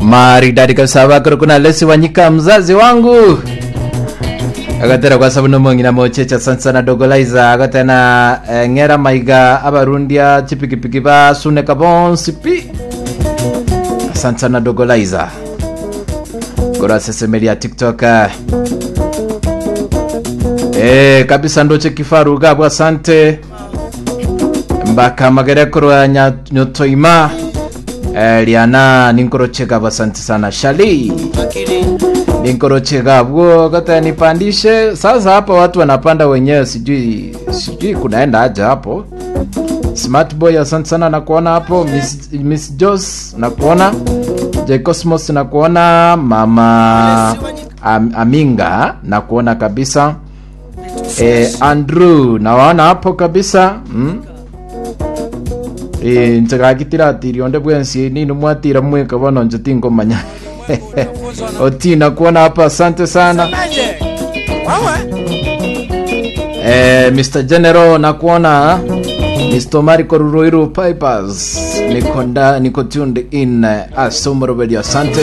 maridadi kabisa bakoro kuna lesi wanyika mzazi wangu agatera kwa sababu nomong'ina mochecha asante sana dogolaiza agatena eh, ng'era maiga abarundia chipikipiki basuneka bonsi pi asante sana dogolaiza gora sesemeria tiktok eh. Eh, kabisa ndoche kifaru gabwa asante mbaka magerekoro ya nya- nyotoima eh, liana ninkoroche gabwa asante sana shali ninkoroche gabwo kata nipandishe sasa hapa watu wanapanda wenyewe sijui sijui kunaenda aje hapo smart boy asante sana nakuona hapo miss, miss jos nakuona j cosmos nakuona mama Am, aminga nakuona kabisa eh, andrew nawaona hapo kabisa mm? eh, nchagagitira atiri onde bwensi nini mwatira mweka bono njotingomanya oti nakuona hapa asante sana eh, mr general nakuona mr mariko ruroiro pipers niko nda niko tuned in uh, asomorobedio asante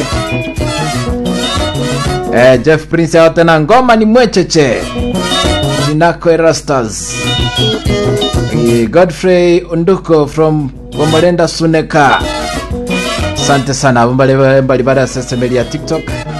eh, jeff prince ao tena ngoma ni mwecheche jinako erastas eh, godfrey unduko from bomolenda suneka asante sana abo mbali mbali bari asesemeli ya tiktok